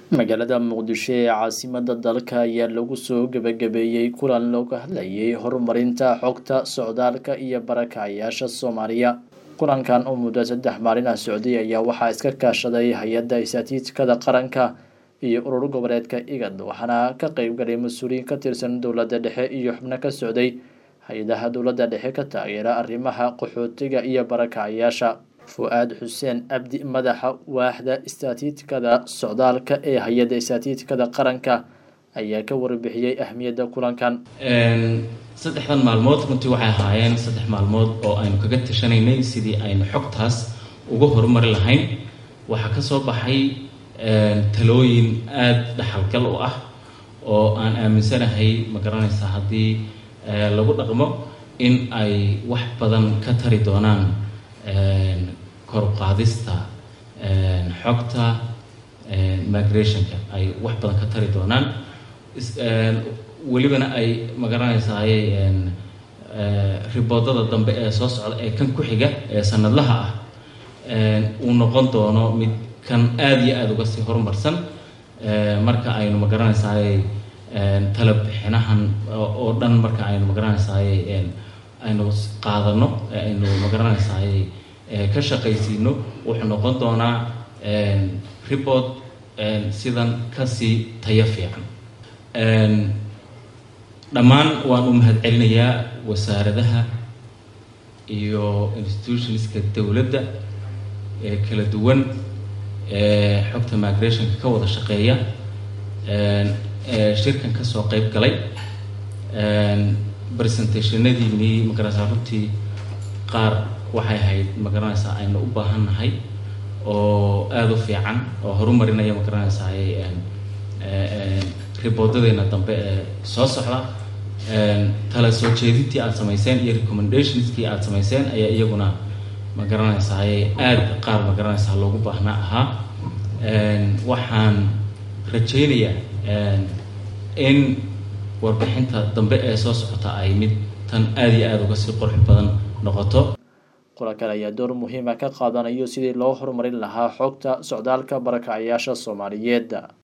magaalada muqdisho ee caasimada dalka ayaa lagu soo gebagabeeyey kulan looga hadlayay horumarinta xogta socdaalka iyo barakacayaasha soomaaliya kulankan oo muddo saddex maalin ah socday ayaa waxaa iska kaashaday hay-adda istaatiijkada qaranka iyo urur goboleedka igad waxaana ka qeybgalay mas-uuliyiin ka tirsan dowladda dhexe iyo xubno ka socday hay-adaha dowladda dhexe ka taageera arrimaha qaxootiga iyo barakacayaasha fu-aad xuseen abdi madaxa waaxda istaatiijkada socdaalka ee hay-adda istaatiijkada qaranka ayaa ka warbixiyey ahmiyadda kulankan saddexdan maalmood runtii waxay ahaayeen saddex maalmood oo aynu kaga tashanaynay sidii aynu xogtaas uga horumari lahayn waxaa ka soo baxay talooyin aada dhaxalgal u ah oo aan aaminsanahay ma garanaysaa haddii lagu dhaqmo in ay wax badan ka tari doonaan koruqaadista xogta migrationka ay wax badan ka tari doonaan welibana ay magaranaysaay riboodada dambe ee soo socda ee kan ku xiga ee sanadlaha ah uu noqon doono mid kan aada iyo aada uga sii horumarsan marka aynu magaranaysaay tala bixinahan oo dhan marka aynu magaranaysaay aynu qaadano aynu magaranaysaay ka shaqaysiino wuxuu noqon doonaa report sidan kasii tayo fiican dhammaan waan u mahad celinayaa wasaaradaha iyo institutionska dowladda ee kala duwan ee xogta migrationka ka wada shaqeeya shirkan kasoo qeyb galay presentationadiinii magaranaysaa runtii qaar waxay ahayd magaranaysaa aynu u baahan nahay oo aada u fiican oo horumarinaya magaranaysaay riboodadeyna dambe ee soo socda tala soo jeedintii aada samayseen iyo recommendationskii aada samayseen ayaa iyaguna ma garanaysaay aada qaar ma garanaysaa loogu baahnaa ahaa waxaan rajaynayaa in warbixinta dambe ee soo socota ay mid tan aada iyo aada uga sii qurux badan noqoto kulankan ayaa door muhiima ka qaadanayo sidii loo horumarin lahaa xogta socdaalka barakacayaasha soomaaliyeed